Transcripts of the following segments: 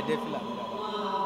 ẹ̀dẹ́ fìlà mi dáadáa.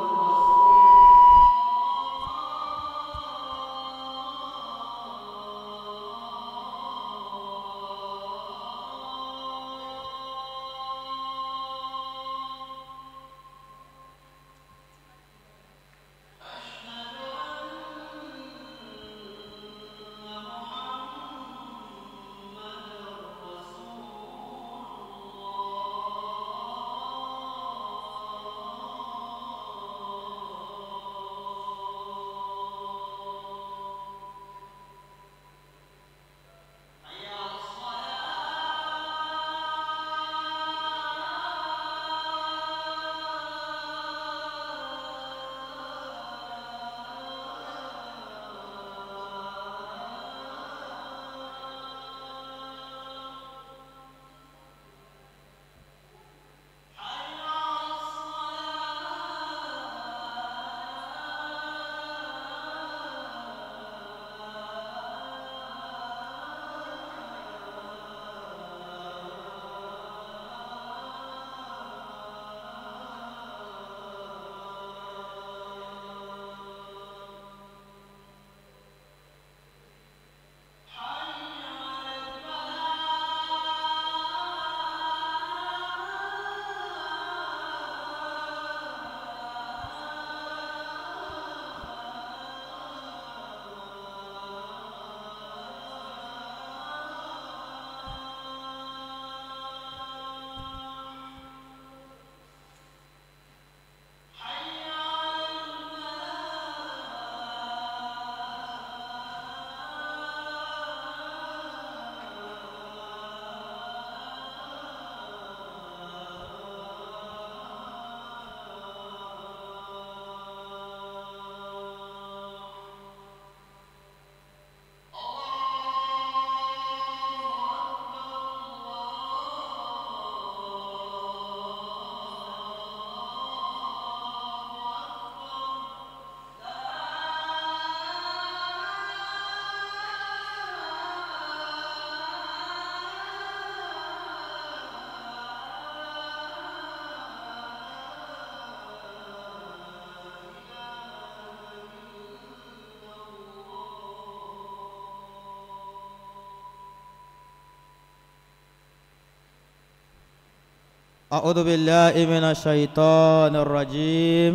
أعوذ بالله من الشيطان الرجيم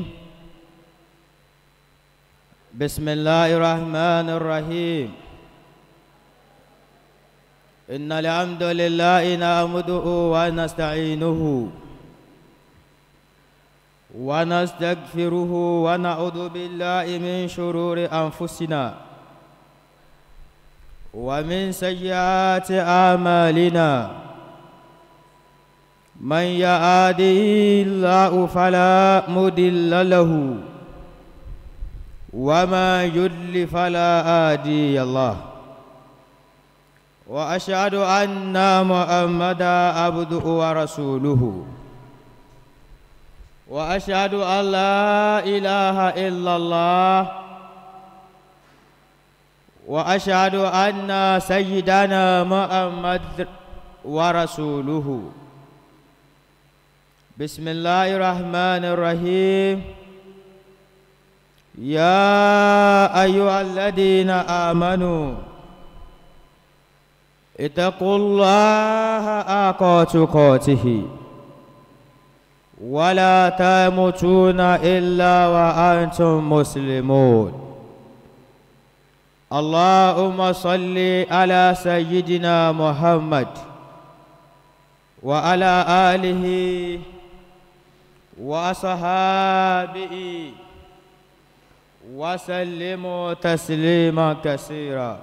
بسم الله الرحمن الرحيم إن الحمد لله نعمده ونستعينه ونستغفره ونعوذ بالله من شرور أنفسنا ومن سيئات أعمالنا من يهده الله فلا مضل له وما يضلل فلا هادي الله واشهد ان محمدا عبده ورسوله واشهد ان لا اله الا الله واشهد ان سيدنا محمد ورسوله بسم الله الرحمن الرحيم يا أيها الذين آمنوا اتقوا الله حق تقاته ولا تموتون إلا وأنتم مسلمون اللهم صل على سيدنا محمد وعلى آله وصحابه وسلموا تسليما كثيرا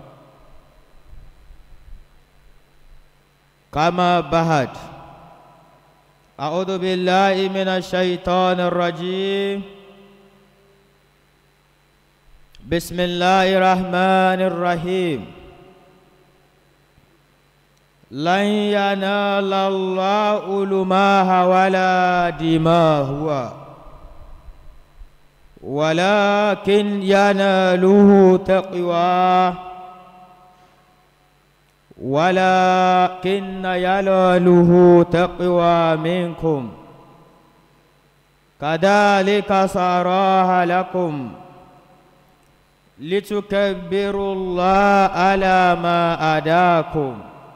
كما بعد أعوذ بالله من الشيطان الرجيم بسم الله الرحمن الرحيم لن ينال الله لماها ولا دماهها ولكن يناله تقوى ولكن يناله تقوى منكم كذلك سراها لكم لتكبروا الله على ما أداكم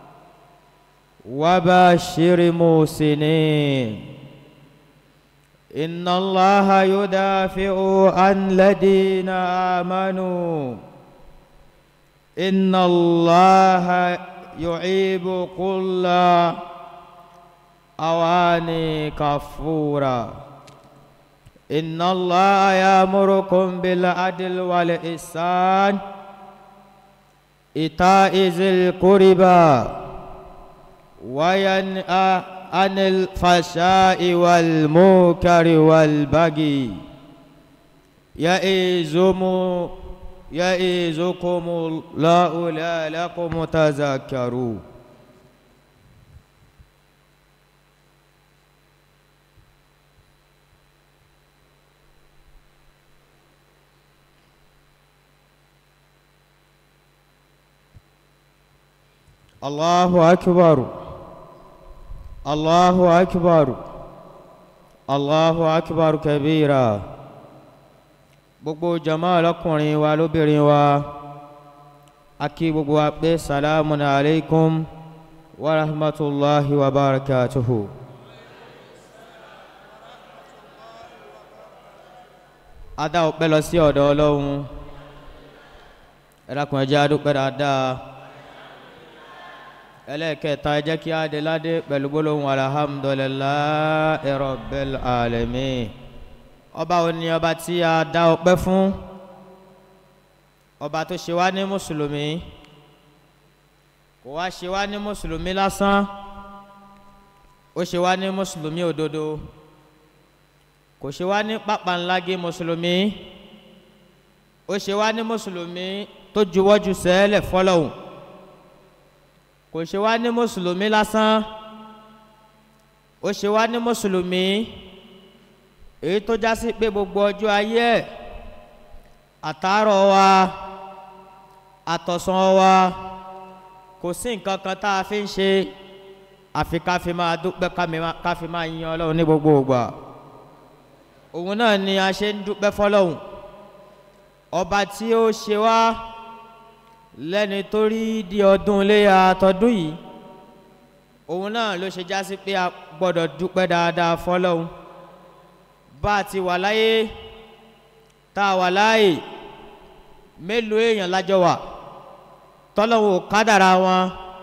وبشر موسنين إن الله يدافع عن الذين آمنوا إن الله يعيب كل أواني كفورا إن الله يأمركم بالعدل والإحسان إيتاء ذي القربى وينهى عن الفحشاء والمنكر والبغي يعظكم يعظكم الله لعلكم تذكرون الله أكبر الله أكبر الله أكبر كبيرا gbogbo jama lọkùnrin wa lóbìnrin wa a kí gbogbo wa pé salamu alaykum wa rahmatulahi wa barakatuhu. a dá ọpẹ́ lọ sí ọ̀dọ̀ ọlọ́run ẹ̀dàkùn ẹ̀jẹ̀ adúpẹ́ dáadáa ẹlẹ́ẹ̀kẹta ẹ jẹ́ kí á dé ládé pẹ̀lú gbólóhùn alhamdulillahi rabbil alamin ọba òní ọba tí a dá ọpẹ́ fún ọba tó ṣe wá ní mùsùlùmí kò wá ṣe wá ní mùsùlùmí lásán ó ṣe wá ní mùsùlùmí òdodo kò ṣe wá ní pápánlágé mùsùlùmí ó ṣe wá ní mùsùlùmí tó juwọ́jú sẹ́lẹ̀ fọlọ́hùn kò ṣe wá ní mùsùlùmí lásán ó ṣe wá ní mùsùlùmí èyí tó já sí pé gbogbo ọjọ́ ayé ẹ̀ àtàárọ̀ wa àtọ̀sán wa kò sí nǹkan kan tá a fi ń ṣe àfi ká fi máa dúpẹ́ ká fi máa yan ọlọ́run ní gbogbo ìgbà òun náà ni a ṣe ń dúpẹ́ fọlọ́hún ọba tí ó ṣe wá lẹ́ni tó rí di ọdún iléyà tọdún yìí òun náà ló ṣe já sí pé a gbọ́dọ̀ dúpẹ́ dáadáa fọlọ́hún bá a ti wà láyé tá a wà láàyè mélòó èèyàn lájọ wà tọ́lọ́wọ́ kádàrá wọn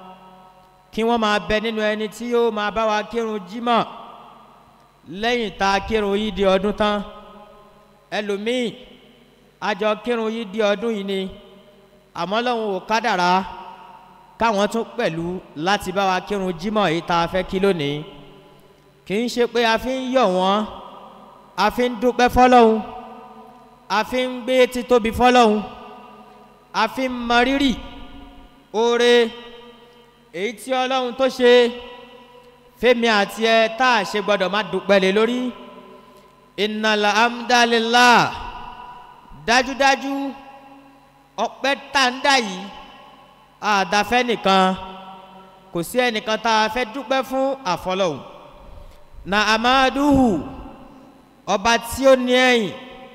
kí wọ́n máa bẹ nínú ẹni tí yóò máa bá wa kírun jímọ̀ lẹ́yìn tá a kírun yìí di ọdún tán ẹlòmíì àjọ kírun yìí di ọdún yìí ni àmọ́ lọ́hùn ò kádàrá káwọn tún pẹ̀lú láti bá wa kírun jímọ̀ yìí tá a fẹ́ kí lónìí kì í ṣe pé a fi ń yọ̀ wọ́n a fi ń dúpẹ́ fọlọ́hún a fi ń gbé títóbi fọlọ́hún a fi ń mọ rírì oore èyí tí ọlọ́run tó ṣe fẹ́mi àti ẹ tá a ṣe gbọ́dọ̀ má dúpẹ́ lé lórí ìnàlá amdalilá dájúdájú ọpẹ́ tàǹdà yìí àdáfẹ́ nìkan kò sí ẹnìkan tá a fẹ́ dúpẹ́ fún àfọlọ́hún na amaduhu ọba tí ó ní ẹ̀yìn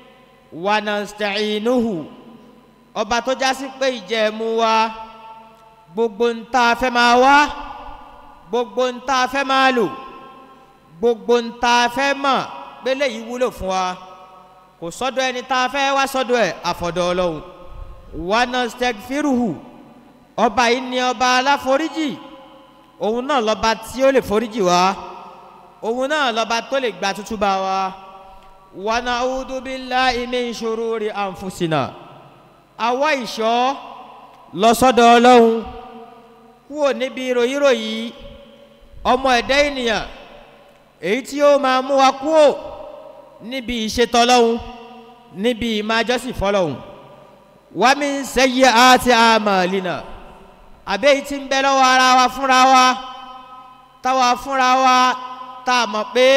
wanasta'inuhu ọba tó já sí pé ìjẹ̀mú wa gbogbo ń tá a fẹ́ máa wá gbogbo ń tá a fẹ́ máa lò gbogbo ń tá a fẹ́ mọ̀ pé léyìí wúlò fún wa kò sọ́dọ̀ ẹni tá a fẹ́ wá sọ́dọ̀ ẹ̀ àfọ̀dọ̀ ọlọ́run wanastagfiruhu ọba yìí ni ọba aláforíjì òun náà lọ́ba tí ó lè foríjì wá òun náà lọ́ba tó lè gba tútú bá wa wanaudu billahi min shururi anfusina àwa ìṣọ́ lọ́sọ́dọ̀ ọlọ́run kúrò níbi ròyìnròyìn ọmọ ẹ̀dá ènìyàn èyí tí ó máa mú wa kúrò níbi ìṣètò ọlọ́run níbi ìmájọ́sìn fọlọ́run wá mi ń sẹ́yẹ àti àmàlìnà àbẹ́ yìí ti ń bẹ lọ́wọ́ ara wa fúnra wa táwa fúnra wa tá a mọ̀ pé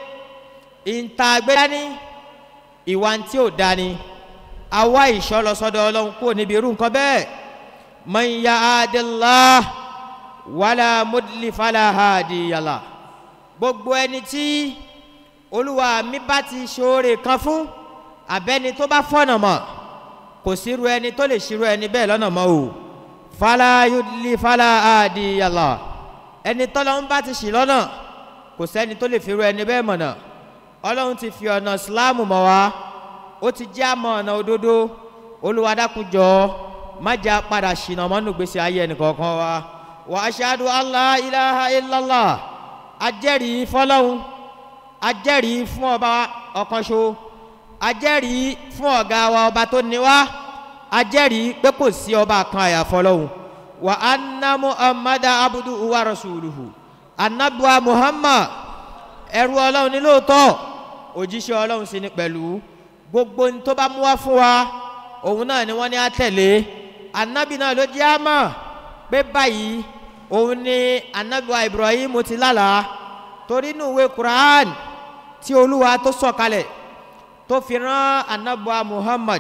ìta gbé dání ìwà tí ò dání àwa ìṣọ́ lọ sọ́dọ̀ ọlọ́run kúrò níbi irú nǹkan bẹ́ẹ̀ man yaadillah wala mudli fala hadiyala gbogbo ẹni tí olúwa mi bá ti ṣoore kan fún abẹ́ni tó bá fọ̀nà mọ̀ kò sírú ẹni tó lè ṣírú ẹni bẹ́ẹ̀ lọ́nà mọ́ o fala yudli fala adi yàrá ẹni tọ́lọ́run bá ti ṣì lọ́nà kò sẹ́ni tó lè fi rú ẹni bẹ́ẹ̀ mọ̀nà ọlọ́run ti fi ọ̀nà síláàmù mọ̀ wá ó ti jẹ́ àmọ́ ọ̀nà òdodo olùwádàkùjọ má jẹ́ padà ṣìnà mọ́nú gbèsè ayé ẹnìkọ̀ọ̀kan wa wà á ṣáàdù allah ilaha illallah ajẹ́rìí fọlọ́hún ajẹ́rìí fún ọba ọ̀kanṣo ajẹ́rìí fún ọ̀gá wa ọba tó ní wá ajẹ́rìí pé kò sí ọba kan àyàfọlọ́hún wà á ná muhammadu abudu wa rasuluhu anabuwa muhammad ẹrú ọlọ́run ní lóòótọ́ òjíṣẹ́ ọlọ́run sì ni pẹ̀lú gbogbo ní tó bá mú wá fún wa òun náà ni wọ́n ní àtẹ̀lé anabi náà ló jẹ́ àmọ́ pé báyìí òun ni anabiwa ibrahim ti lálàá torí inú ìwé quran tí olúwa tó sọ̀kalẹ̀ tó fi rán anabiwa muhammad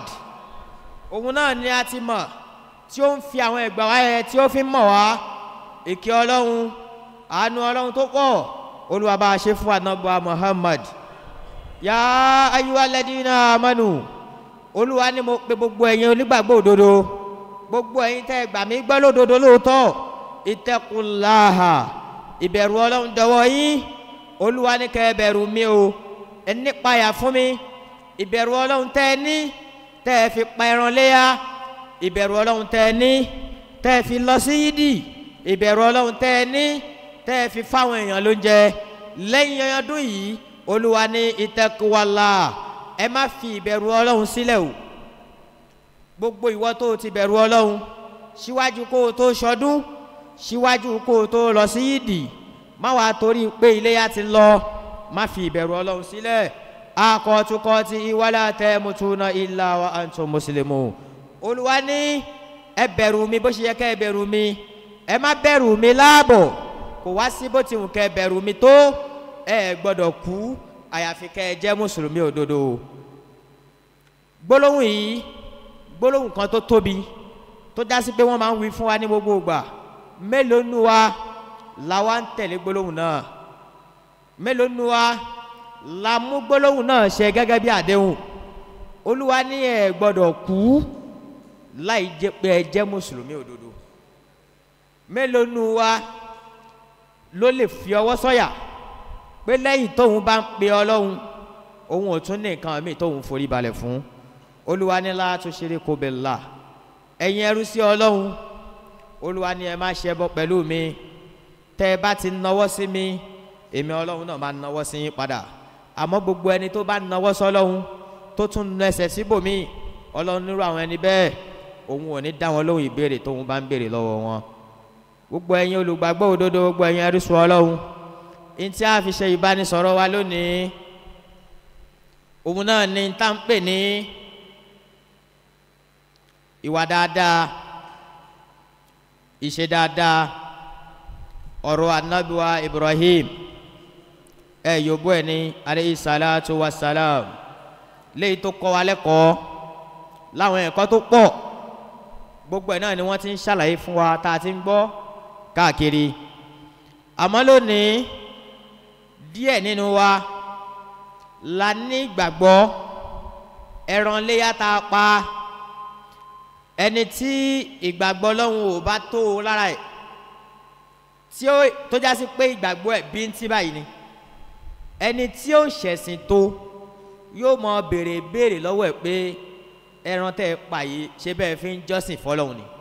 òun náà ni a ti mọ̀ tí ó ń fi àwọn ẹgbàá wáyé tí ó fi ń mọ̀ wá ìkẹ́ ọlọ́run àánú ọlọ́run tó pọ̀ olúwa bá a ṣe fún anabiwa muhammad yá ayúwa lẹ́dínà amánu olúwa ni mo pe gbogbo ẹ̀yin onígbàgbọ́ òdodo gbogbo ẹ̀yin tẹ́ gbà mí gbọ́ lódodo lóòótọ́ ìtẹ́kùnláhà ìbẹ̀rù ọlọ́run dọwọ́ yín olúwa ní kẹ́ ẹ bẹ̀rù mi o ẹ nípayà fún mi ìbẹ̀rù ọlọ́run tẹ́ ẹ ní tẹ́ ẹ fi pa ẹran léyà ìbẹ̀rù ọlọ́run tẹ́ ẹ ní tẹ́ ẹ fi lọ sí yídì ìbẹ̀rù ọlọ́run tẹ́ ẹ ní tẹ́ ẹ fi fáwọn èèyàn lóúnjẹ lẹ́yìn ọdún yìí olúwa ní ìtẹ́kùwàlà ẹ má fi ìbẹ̀rù ọlọ́run sílẹ̀ o gbogbo ìwọ tó ti bẹ̀rù ọlọ́run síwájú kó o tó ṣọdún síwájú kó o tó lọ sí yídì má wàá torí pé iléyà ti lọ má fi ìbẹ̀rù ọlọ́run sílẹ̀ akọ̀tukọ̀ti ìwálé àtẹ mutuna ilà wa àǹtọ̀ mùsùlùmù olúwa ní ẹ bẹ̀rù mi bó ṣe yẹ kẹ́ ẹ bẹ̀rù mi ẹ má bẹ̀rù mi láàbọ̀ kò wá sí bó ti wù kẹ́ ẹ bẹ̀rù mi tó ẹ gbọ́dọ̀ kú àyàfi kẹ́ ẹ jẹ́ mùsùlùmí òdodo gbólóhùn yìí gbólóhùn kan tó tóbi tó dá sí pé wọ́n máa ń wí fún wa ní gbogbo ìgbà mélòó nu wa la wa ń tẹ̀lé gbólóhùn náà mélòó nu wa la mú gbólóhùn náà ṣe gẹ́gẹ́ bí àdéhùn olúwa ní ẹ gbọ́dọ̀ kú láì jẹ́ pé ẹ jẹ́ mùsùlùmí òdodo mélòó nu wa ló lè fi ọwọ́ sọ́yà pé lẹ́yìn tóun bá ń pe ọlọ́run òun ò tún ní nǹkan míì tóun forí balẹ̀ fún olúwa ní láti ṣeré kó bẹ̀ la ẹ̀yin ẹrú sí ọlọ́run olúwa ní ẹ má ṣe bọ́ pẹ̀lú mi tẹ́ ẹ bá ti nawọ́ sí mi èmi ọlọ́run náà máa nawọ́ sí yín padà àmọ́ gbogbo ẹni tó bá nawọ́ sọlọ́run tó tún nu ẹsẹ̀ síbòmí ọlọ́run nírú àwọn ẹni bẹ́ẹ̀ òun ò ní dá wọn lóhùn ìbéèrè tóun bá ń béèrè lọ́wọ́ wọn gbogbo ẹ̀yin olùgbàgbọ́ òdodo gbogbo ẹ̀yin ẹrú sí ọlọ́run ntí a fi ṣe ìbánisọ̀rọ̀ wa lónìí òun náà ni tá ń pè ní ìwà dáadáa ìṣe dáadáa ọ̀rọ̀ anabiwa ibrahim ẹ yòbó ẹ ní aleyhi salatu wa salam léyìí tó kọ́ wa lẹ́kọ̀ọ́ láwọn ẹ̀kọ́ tó pọ̀ gbogbo ẹ̀ náà ni wọ́n ti ń ṣàlàyé fún wa tá a ti ń gbọ́ káàkiri àmọ́ lónìí díẹ̀ nínú wa la ní ìgbàgbọ́ ẹran léyà tá a pa ẹni tí ìgbàgbọ́ lọ́hùn ò bá tó o lára ẹ̀ tí ó tó já sí pé ìgbàgbọ́ ẹ̀ bí ń tí báyìí ni ẹni tí ó ṣẹ̀sìn tó yóò mọ béèrè béèrè lọ́wọ́ ẹ̀ pé ẹran tẹ́ ẹ pa yìí ṣé bẹ́ẹ̀ fi ń jọ́sìn fọlọ́hùn ni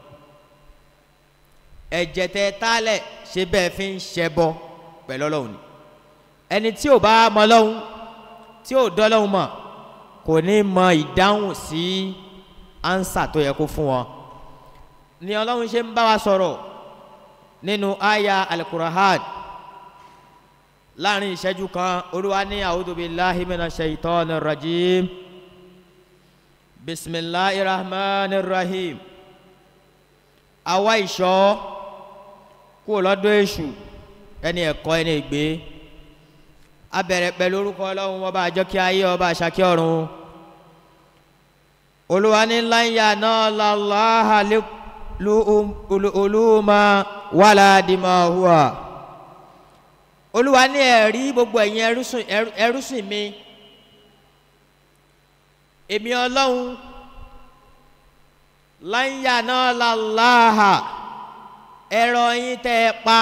ẹ̀jẹ̀ tẹ́ ẹ tálẹ̀ ṣé bẹ́ẹ̀ fi ń ṣẹbọ pẹ̀lú ọlọ́hùn ni ẹni tí ò bá mọ lọ́hùn tí ò dọ́ lọ́hùn mọ̀ kò ní mọ ìdáhùn sí ánsà tó yẹ kó fún wọn ni ọlọ́run ṣe ń bá wa sọ̀rọ̀ nínú àyà alukurahad láàrin ìṣẹ́jú kan olúwa ní àwùjọbíláhi mina ṣèyítọ́ ní rajim bisimilahi rahman rahim àwa ìṣọ́ kúrò lọ́dọ̀ èṣù ẹni ẹ̀kọ́ ẹni ìgbé abẹ̀rẹ̀ pẹ̀lú orúkọ ọlọ́run ọba àjọkí ayé ọba àṣàkí ọ̀run olúwa ní láyà náà lálàáhà olúma wàlá dìmọ̀ hùwà olúwa ní ẹ̀rí gbogbo ẹ̀yin ẹrúsìn ẹrú- ẹrúsìn mi èmi ọlọ́run láyà náà làláhà ẹ̀rọ yín tẹ́ ẹ pa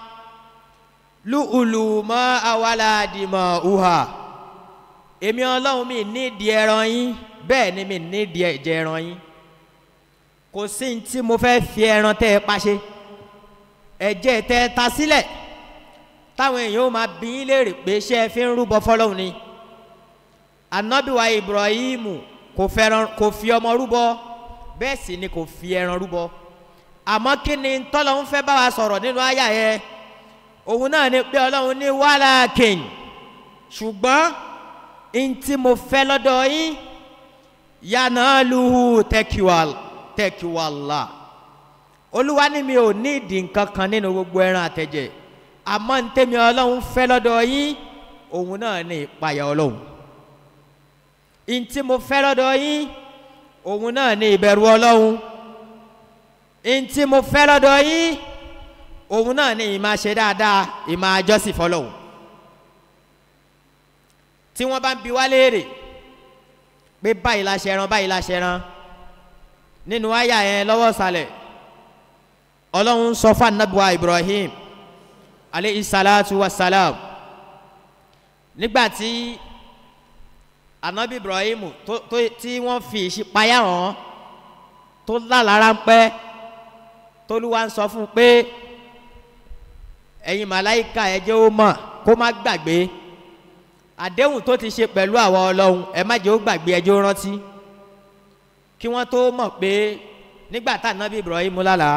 lúùlù mọ́ awàládìmọ̀ uha èmi ọlọ́run mi nídìí ẹran yín bẹ́ẹ̀ ni mi nídìí ẹ̀jẹ̀ ẹran yín kò sí ní tí mo fẹ́ fi ẹran tẹ́ ẹ pa ṣe ẹ̀jẹ̀ tẹ́ ẹ ta sílẹ̀ táwọn èèyàn ó máa bí yín léèrè pé ṣé ẹ fi ń rúbọ fọlọ́run ni anabiwa ibrahim kò fẹ́ràn kò fi ọmọ rúbọ bẹ́ẹ̀ sì ni kò fi ẹran rúbọ àmọ́ kí ni tọ́lọ́ ń fẹ́ bá wa sọ̀rọ̀ nínú àyà yẹn òun náà ni pé ọlọ́run ní wàhálà kìn ṣùgbọ́n n tí mo fẹ́ lọ́dọ̀ yín yànnà luhu tẹ́kíwàl tẹ́kíwàlà olúwa ní mi ò ní ìdí nǹkan kan nínú gbogbo ẹran àtẹ̀jẹ̀ àmọ́ n tẹ́mi ọlọ́run fẹ́ lọ́dọ̀ yín òun náà ní ìpayà ọlọ́run n tí mo fẹ́ lọ́dọ̀ yín òun náà ní ìbẹ̀rù ọlọ́run n tí mo fẹ́ lọ́dọ̀ yín òun náà ní ìmáa ṣe dáadáa ìmáa jọ́sìn fọlọ́hún tí wọ́n bá ń bi wá léèrè pé báyìí la ṣe ran báyìí la ṣe ran nínú àyà yẹn lọ́wọ́ sàlẹ̀ ọlọ́run sọ fún anabiwa ibrahim aleyhi salatu wa salam nígbà tí anabi ibrahim tó tó tí wọ́n fi ìṣípayá hàn tó lálara ń pẹ́ tolúwa ń sọ fún un pé ẹ̀yin màláìka ẹ̀jẹ̀ ó mọ̀ kó má gbàgbé àdéhùn tó ti ṣe pẹ̀lú àwọn ọlọ́run ẹ má jẹ́ ó gbàgbé ẹjọ́ rántí kí wọ́n tó mọ̀ pé nígbà tá ànábì ibrahim lálàá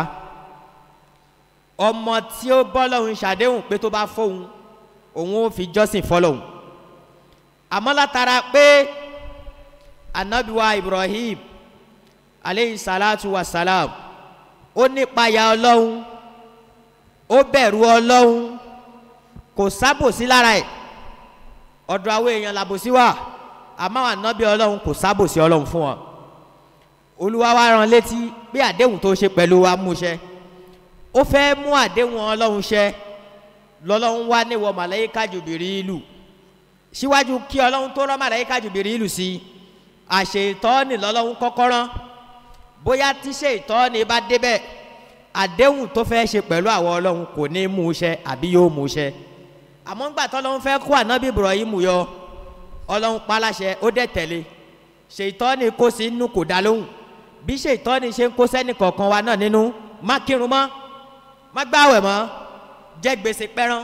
ọmọ tí ó bọ́ lọ́hùn ṣàdéhùn pé tó bá fóun òun ó fi jọ́sìn fọlọ́hùn àmọ́ látara pé ànábì wa ibrahim aleyhi salatu wa salam ó nípayà ọlọ́run ó bẹ̀rù ọlọ́run kò sábòsí lára ẹ̀ ọ̀dọ̀ àwọn èèyàn làbòsí wà àmọ́ àwọn ànábì ọlọ́run kò sábòsí ọlọ́run fún wọn olúwa wa rán létí pé àdéhùn tó ṣe pẹ̀lú wa mú ṣẹ ó fẹ́ mú àdéhùn ọlọ́run ṣẹ lọ́lọ́run wá níwọ̀ màláyíká jùbìrí ìlú síwájú kí ọlọ́run tó rán màláyíká jùbìrí ìlú sí àṣẹ ìtọ́ni lọ́lọ́run kọ́kọ́ rán bóyá tíṣe ìtọ́ni bá débẹ̀ àdéhùn tó fẹ́ ṣe pẹ̀lú àwọn ọlọ́run kò ní mú ṣẹ àbí yóò mú ṣẹ àmọ́ ńgbà tọ́lọ́run fẹ́ kó ànábì ibrahim yọ ọlọ́run paláṣẹ ó dẹ̀ tẹ̀lé ṣètọ́ni kó sí inú kò dá lóhùn bí ṣètọ́ni ṣe ń kó sẹ́ni kọ̀ọ̀kan wa náà nínú má kírun mọ́ má gbáwẹ̀ mọ́ jẹ́ gbèsè pẹ́rán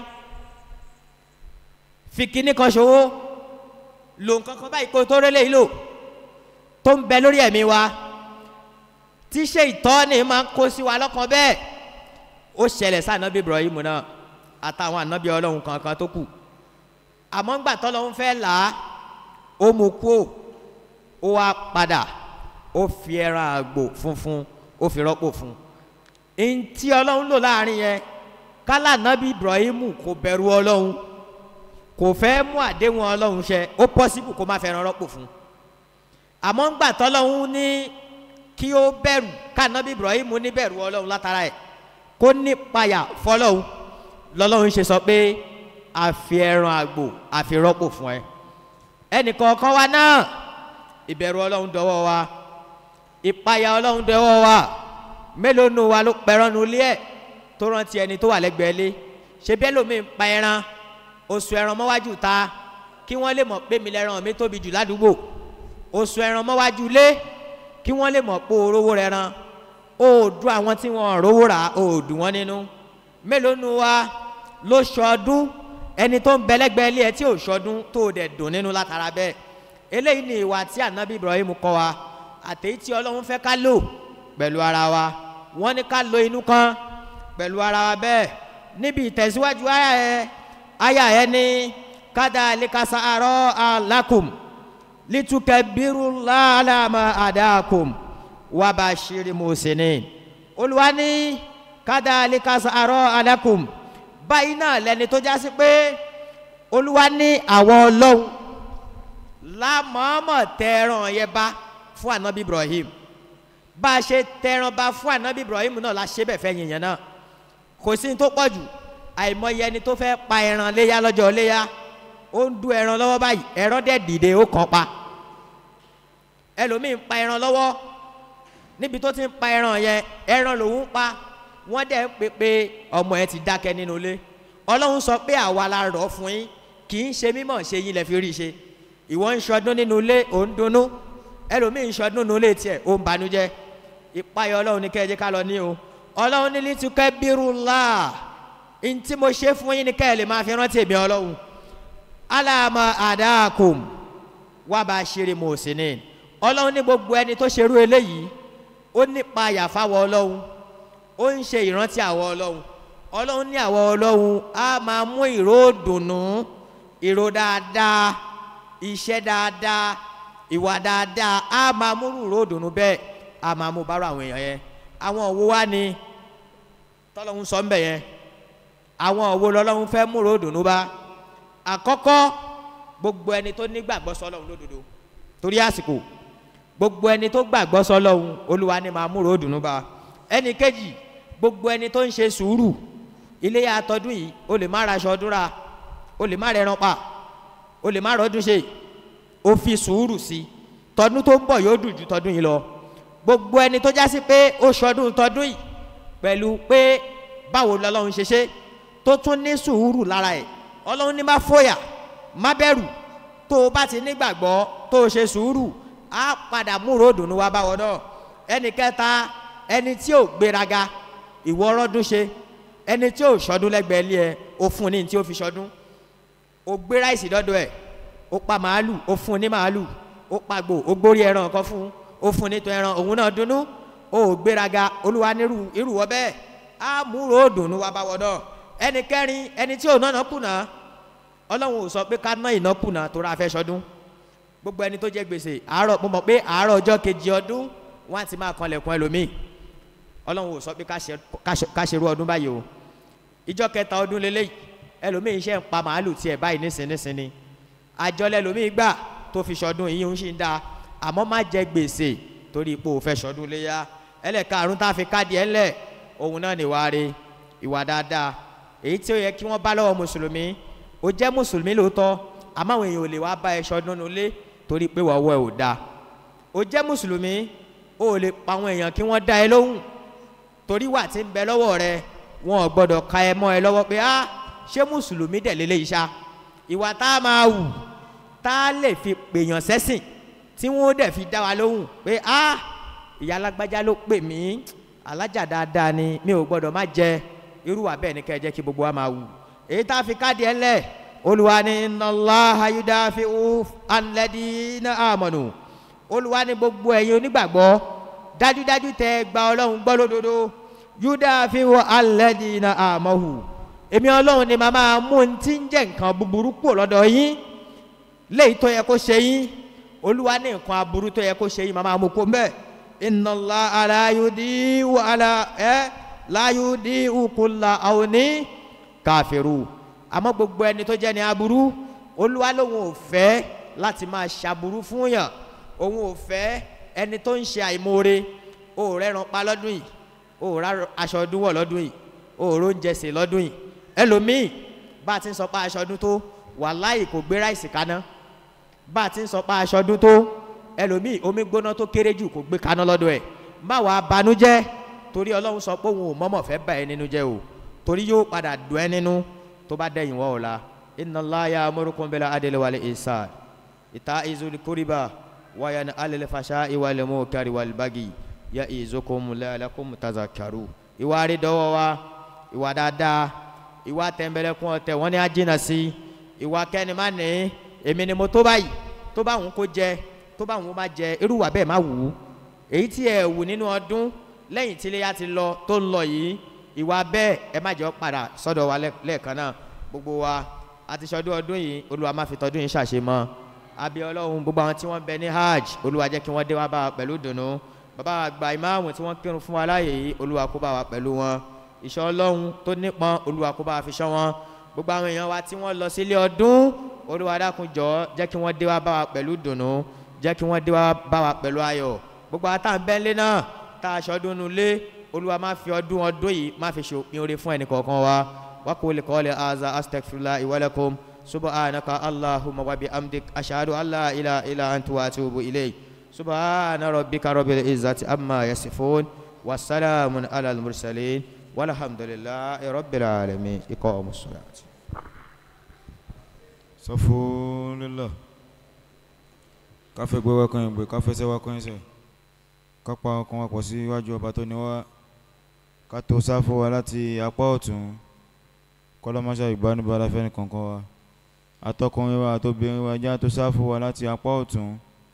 fi kíní kan ṣòwò lò nǹkan kan báyìí kó tó rélé yìí lò tó ń bẹ lórí ẹ̀mí wa tí ṣètọ́ni máa ń kó sí wa lọ́kàn bẹ́ẹ̀ ó ṣẹlẹ̀ sí ànábì ibrahim náà àtàwọn ànábì ọlọ́run kankan tó kù àmọ́ ńgbà tọ́lọ́run fẹ́ là á ó mú kú ó wá padà ó fi ẹran àgbò funfun ó fi rọ́pò fún un ntí ọlọ́run lò láàrin yẹn kálá ànábì ibrahim kò bẹ̀rù ọlọ́run kò fẹ́ mú àdéhùn ọlọ́run ṣẹ ó pọ́sibù kó má fẹ́ràn rọ́pò fún un àmọ́ ńgbà tọ́lọ́run ní kí ó bẹ̀rù kánábì ibrahim ní bẹ̀rù ọlọ́run látara ẹ̀ kó nípayà fọlọ́run lọ́lọ́run ṣe sọ pé àfi ẹran àgbò àfi rọ́pò fún ẹ ẹnìkọ̀ọ̀kan wa náà ìbẹ̀rù ọlọ́run dọwọ́ wa ìpayà ọlọ́run dọwọ́ wa mélòó nu wa ló pẹ̀rọ nu ilé ẹ̀ tó rántí ẹni tó wà lẹ́gbẹ̀ẹ́ lé ṣe bẹ́ẹ̀ lómi ń pa ẹran oṣù ẹran mọ́wájú ta kí wọ́n lè mọ̀ pé mi lẹ́ran mi tóbi jù ládùúgbò oṣù ẹran mọ́wájú lé kí wọ́n lè mọ̀ pé orówó rẹ̀ ran òòdù àwọn tí wọ́n rówó rà òòdù wọn nínú mélòó nu wa ló ṣọdún ẹni tó ń bẹlẹgbẹ ilé ẹ tí ò ṣọdún tó o dẹ̀ dùn nínú látara bẹ́ẹ̀ eléyìí ni ìwà tí anabi ibrahim kọ́ wa àtẹ̀yí tí ọlọ́run fẹ́ ká lò pẹ̀lú ara wa wọ́n ní ká lo inú kan pẹ̀lú ara wa bẹ́ẹ̀ níbi ìtẹ̀síwájú àyà ẹ àyà ẹ ní kádà alikasa arọ́ alákùm litukẹ bírú lálàmà àdàkùm wàbàṣírí mùsùlùmí olùwà ní kádà alikasa arọ́ alákùm báyìí náà lẹni tó jásí pé olúwa ní àwọn ọlọ́run lámọ́ọ́mọ́ tẹ̀ràn yẹn bá fún anabi ibrahim bá a ṣe tẹ̀ràn bá fún anabi ibrahim náà la ṣe bẹ̀ fẹ́ yìnyín náà kò sí ní tó pọ̀ jù àìmọye ẹni tó fẹ́ pa ẹran léyà lọ́jọ́ léyà ó ń du ẹran lọ́wọ́ báyìí ẹran dẹ̀ dìde ó kàn pa ẹlòmíì ń pa ẹran lọ́wọ́ níbi tó ti ń pa ẹran yẹn ẹran lòún ń pa wọ́n dẹ̀ ń pè pé ọmọ ẹ ti dákẹ́ nínú ilé ọlọ́run sọ pé àwa la rọ̀ fún yín kì í ṣe mímọ̀ ṣe yín lẹ fi rí i ṣe ìwọ ń ṣọdún nínú ilé ò ń dunnú ẹlòmíì ń ṣọdún nínú ilé tiẹ̀ ó ń banújẹ́ ìpayọ̀ ọlọ́run ní kẹ́ẹ̀jẹ́ ká lọ ní o ọlọ́run ní litukẹ́ bírú láà n tí mo ṣe fún yín ní kẹ́ẹ̀ lè máa fi rántí èmi ọlọ́run aláàmà àdáàkùm wà bá a ṣeré mo sì ní ọlọ́run ní gbogbo ẹni tó ṣerú eléyìí ó nípa àyàfáwọ ọlọ́run ó ń ṣe ìrántí àwọ ọlọ́run ọlọ́run ní àwọ ọlọ́run á máa mú ìró dùnú ìró dáadáa iṣẹ́ dáadáa ìwà dáadáa á máa mú ìró dùnú bẹ́ẹ̀ á máa mú bárò àwọn èèyàn yẹn àwọn òwò wá ni tọ́lọ́hún sọ ń bẹ̀ yẹn àwọn òwò lọ́lọ́hún fẹ́ mú ìró dùnú bá àkọ́kọ́ gbogbo ẹni tó nígbàgbọ́ sọlọ́hún lódodo torí àsìkò gbogbo ẹni tó gbàgbọ́ sọlọ́hún olúwa ni máa mú ìró dùnú bá ẹnì kejì gbogbo ẹni tó ń ṣe sùúrù iléyà àtọdún yìí o lè má ra aṣọ ọdún ra o lè má rẹran pa o lè má rọdún ṣe o fi sùúrù sí i tọdún tó ń bọ̀ yóò dùn ju tọdún yìí lọ gbogbo ẹni tó jásí pé ó ṣọdún tọdún yìí pẹ̀lú pé báwo lọ́lọ́run ṣe ṣe tó tún ní sùúrù lára ẹ̀ ọlọ́run ní má fòyà má bẹ̀rù tó o bá ti nígbàgbọ́ tó o ṣe sùúrù á padà múrò dùnú wá báwọn náà ẹnì kẹta ẹni tí ò gbéraga ìwọ ọrọ́dún ṣe ẹni tí ò ṣọdún lẹ́gbẹ̀ẹ́ ilé ẹ o fún ní tí ó fi ṣọdún o gbé ráìsì dọ́dọ̀ ẹ̀ o pa màálù o fún ní màálù o pàgbò o gbórí ẹran kan fún o fún ní tó ẹran òun náà dunnú o ò gbéraga olúwa nírú irúwọ bẹ́ẹ̀ á múrò dùnú wá báwọ náà ẹni kẹrin ẹni tí ò náà kùnà ọlọ́run ò sọ pé ká ná ìnákùnà tó ra fẹ́ ṣọdún gbogbo ẹni tó jẹ gbèsè àárọ̀ mo mọ̀ pé àárọ̀ ọjọ́ kejì ọdún wọ́n á ti máa kanlẹ̀kùn ẹlòmíì ọlọ́run ò sọ pé ká ṣerú ọdún báyìí o ìjọ kẹta ọdún lélẹ́yìí ẹlòmíì iṣẹ́ ń pa màálù tiẹ̀ báyìí nísinsìnyí àjọlẹ̀ ẹlòmíì gbà tó fi ṣọdún yìí ń ṣì ń da àmọ́ má jẹ gbèsè torí ipò òfẹ́ ṣọdún léyà ẹlẹ́karùn tá a fi káàdì ẹ̀ ńlẹ̀ òun náà ní ìwà re ìwà dáadáa èyí tí ó yẹ kí wọ́n bá lọ́wọ́ mùsùlùmí ó jẹ́ mùsùlùmí lóòótọ́ àmọ́ àwọn èèyàn ò lè wá bá ẹ ṣọdún nulẹ̀ torí pé wọ́n wọ́ ẹ ò dáa ó jẹ́ mùsùlùmí ó lè pa àwọn èèyàn kí wọ́n dá ẹ lóhùn torí wà tí ń bẹ lọ́wọ́ rẹ wọn ò gbọ́dọ̀ ka ẹ mọ́ ẹ lọ́wọ́ pé ah ṣé mùsùlùmí dẹ̀ lélẹ́ yìí ṣá ìwà tá a máa wù tá a lè fi pèèyàn sẹ́sìn tí wọ́n dẹ̀ fi dá wa lóhùn pé ah ìyá alágbájá ló pè mí alájà dáadáa ni mi ò gbọ́dọ̀ má jẹ irú wa bẹ́ẹ̀ ni kẹ́ ẹ jẹ́ kí gbogbo wa máa wù èyí tá a fi káàdì ẹ lẹ̀ olùwà ni nàlá ayúdáfi alẹ́dínà àmọ̀nù olùwà ni gbogbo ẹ̀yin onígbàgbọ́ dájúdájú tẹ gba ọlọ́run gbọ́ lódodo yúdáfi wọ alẹ́dínà àmọ̀hù èmi ọlọ́run ni màmá mú un tí ń jẹ́ nǹkan búburú kúrò lọ́dọ̀ yín léyìí tó yẹ kó ṣe yín olúwa ní nǹkan aburú tó yẹ kó ṣe yín màmá mú kó mbẹ́ ìnàlá aláyúdí wọ alá ẹ láyúdí ukùlà àwọn ní káfíru àmọ́ gbogbo ẹni tó jẹ́ ní aburú olúwa lòun ò fẹ́ láti máa ṣàbùrú fún yàn òun ò fẹ́ ẹni tó ń ṣe àìmoore o ò rẹ́ran pa lọ́dún yìí o ò rá aṣọ ọdún wọ̀ lọ́dún yìí o ò róúnjẹ sè lọ́dún yìí ẹlòmíì bá a ti ń sọ pé aṣọ ọdún tó wàláì kò gbé ráìsì kaná bá a ti ń sọ pé aṣọ ọdún tó ẹlòmíì omi gbóná tó kéré jù kò gbé kaná lọ́dún ẹ̀ má wàá banújẹ́ torí ọlọ́run sọ pé òun ò mọ́mọ́ fẹ́ bà ẹ́ nínú jẹ́ o torí yóò padà dùn ẹ́ nínú tó bá dẹ̀yìn wọ́ ọ̀la iná láyà amúrúkún bẹ́lẹ̀ adélẹ́wàlẹ̀ ìsà ìta ìzòlì kórìbà wáyà ní alẹ́lẹ́ fàṣà ìwàlẹ̀ mọ́ kárí wàlúbàgì yá ìzókòmù lẹ́yàlẹ́kùn tàzà kàrú. ìwà rí dọ́wọ́ wa ìwà dáadáa ìwà tẹ̀m̀bẹ̀lẹ̀kùn ọ̀tẹ̀ wọ́n ní ajínà sí ìwà kẹ́ni má ní èmi ni mo tó báyìí tó bá òun kó jẹ tó bá òun má jẹ irú wà bẹ́ẹ̀ má wù ú èyí tí ẹ wù nínú ọdún lẹ́yìn tí iléyà ti lọ tó ń lọ yìí ìwà bẹ́ẹ̀ ẹ má jẹ́ ọ́ padà sọ́dọ̀ wa lẹ́ẹ̀kan náà gbogbo wa àti sọdún ọdún yìí olúwa má fi tọdún yìí ṣàṣemọ́ àbí ọlọ́run gbogbo àwọn tí wọ́n bẹ ní hajj olúwa jẹ́ kí wọ́n dé wá bá wa pẹ̀lú dùnú bàbá àgbà ìmáàmù tí wọ́n kírun fún wa láàyè yìí olúwa kó bá wa pẹ̀lú wọn ìṣọ́ ọlọ́run tó nípọn olúwa kó bá wa fi ṣọ́ wọn gbogbo àwọn èèyàn wa tí wọ́n lọ sílé ọdún olúwa dákun jọ jẹ́ kí wọ́n dé wá bá wa pẹ̀lú dùnú jẹ́ kí wọ́n dé wá bá wa pẹ̀lú ayọ̀ gbogbo àtàǹbẹ́ńlé náà tá a ṣọdún nulẹ̀ olúwa má fi ọdún ọdún yìí má fi ṣòpin oore fún ẹnì kọ̀ọ̀kan wa وقول قولي هذا أستغفر الله ولكم سبحانك اللهم وبحمدك أشهد أن لا إله إلا أنت وأتوب إليك سبحان ربك رب العزة أما يصفون والسلام على المرسلين والحمد لله رب العالمين إقام الصلاة صفوا لله káfẹ́ gbé wa kan ìgbé káfẹ́ sẹ́wà kan ẹsẹ̀ kápá ọkàn wa pọ̀ sí iwájú ọba tó ní wá ká tó sáfù wa láti apá ọ̀tún kọ́lọ́mọṣá ìgbánibára fẹ́ni kankan wa atọ́kùnrin wa àtobìnrin wa já tó sáfù wa láti apá ọ̀tún.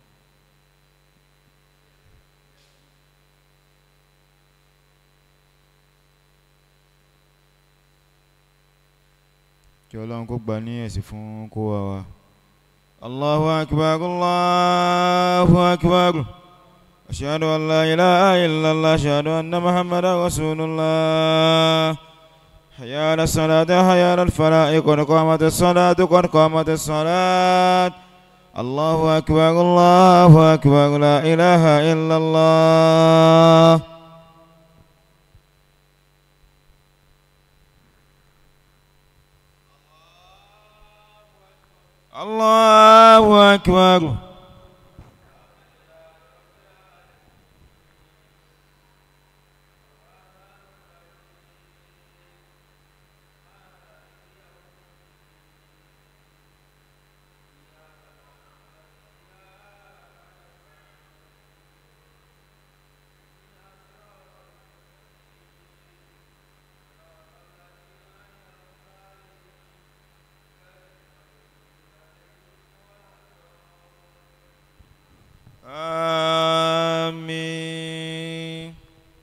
kí ọlọ́run kó gbà ní ẹ̀sìn fún kó wa wa. الله أكبر الله أكبر أشهد أن لا إله إلا الله أشهد أن محمدا رسول الله حي على الصلاة حي على الفلاح قد قامت الصلاة قد قامت الصلاة الله أكبر الله أكبر لا إله إلا الله الله أكبر آمين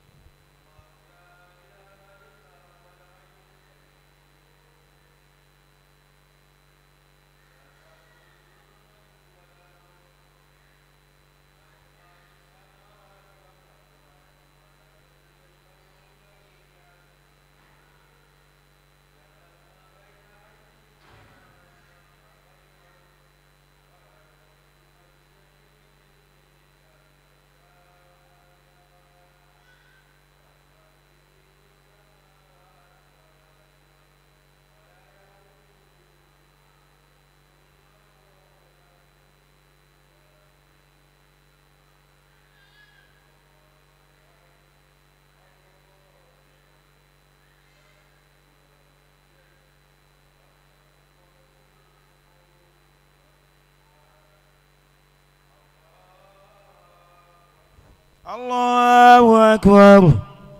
الله أكبر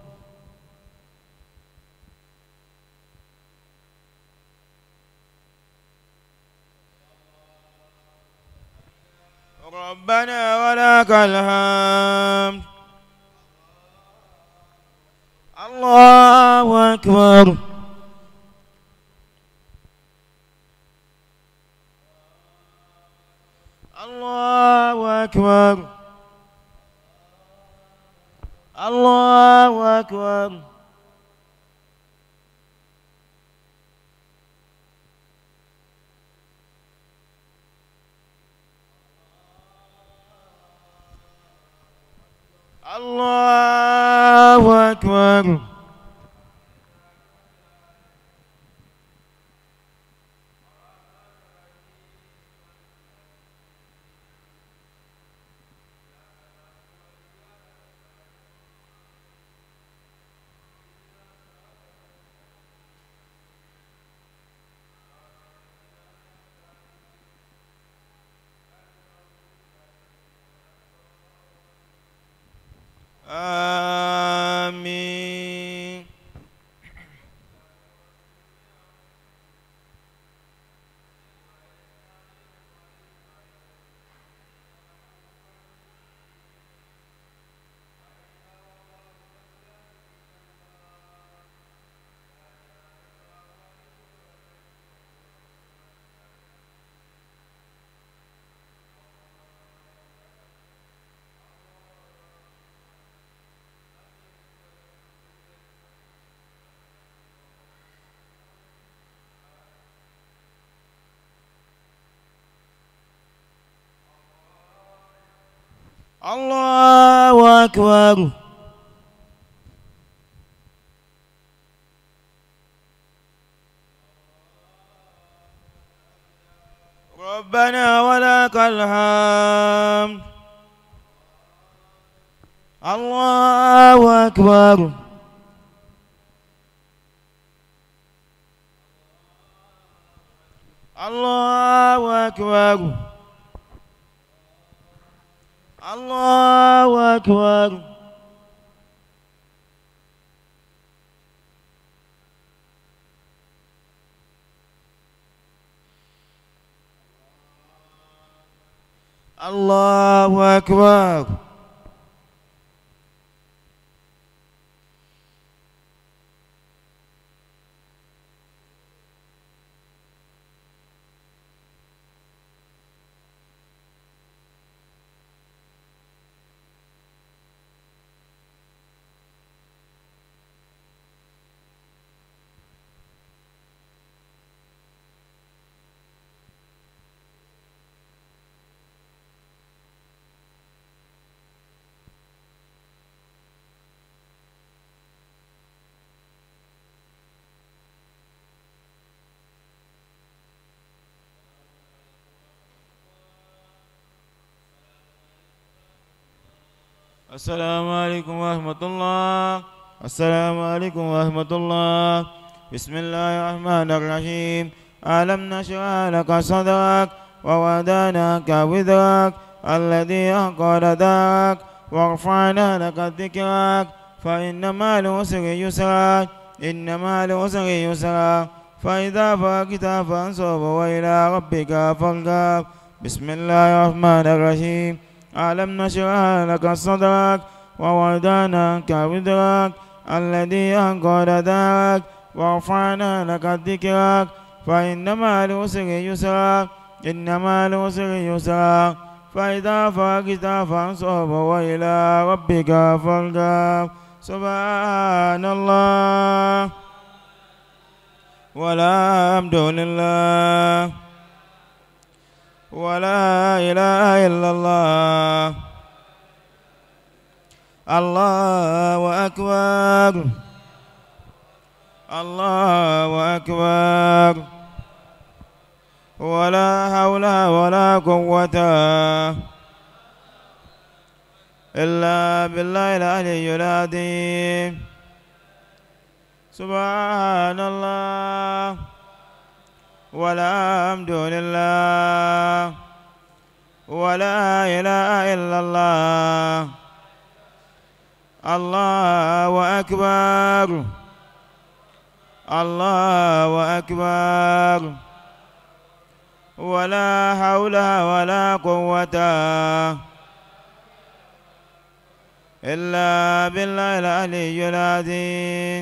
ربنا ولك الحمد الله أكبر الله أكبر الله أكبر الله أكبر آمين الله أكبر ربنا ولك الحمد الله أكبر الله أكبر الله أكبر الله أكبر السلام عليكم ورحمة الله السلام عليكم ورحمة الله بسم الله الرحمن الرحيم ألم نشرح لك صدرك ووضعناك وزرك الذي أنقض ظهرك ورفعنا لك ذكرك فإن مع العسر يسرا إن مع العسر يسرا فإذا فرغت فانصب وإلى ربك فارغب بسم الله الرحمن الرحيم ألم نشرح لك صدرك ووضعنا عنك وزرك الذي أنقض ظهرك ورفعنا لك ذكرك فإن مع العسر يسرا إن مع العسر يسرا فإذا فرغت فانصب وإلى ربك فارغب سبحان الله والحمد لله ولا إله إلا الله الله أكبر الله أكبر ولا حول ولا قوة إلا بالله العلي العظيم سبحان الله والحمد لله ولا إله إلا الله الله أكبر الله أكبر ولا حول ولا قوة إلا بالله العلي العظيم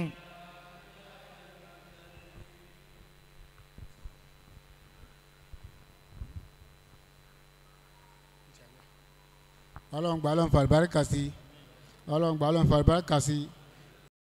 ọlọ́run gbà ọlọ́run fàlùbáríkà sí ọlọ́run gbà ọlọ́run fàlùbáríkà sí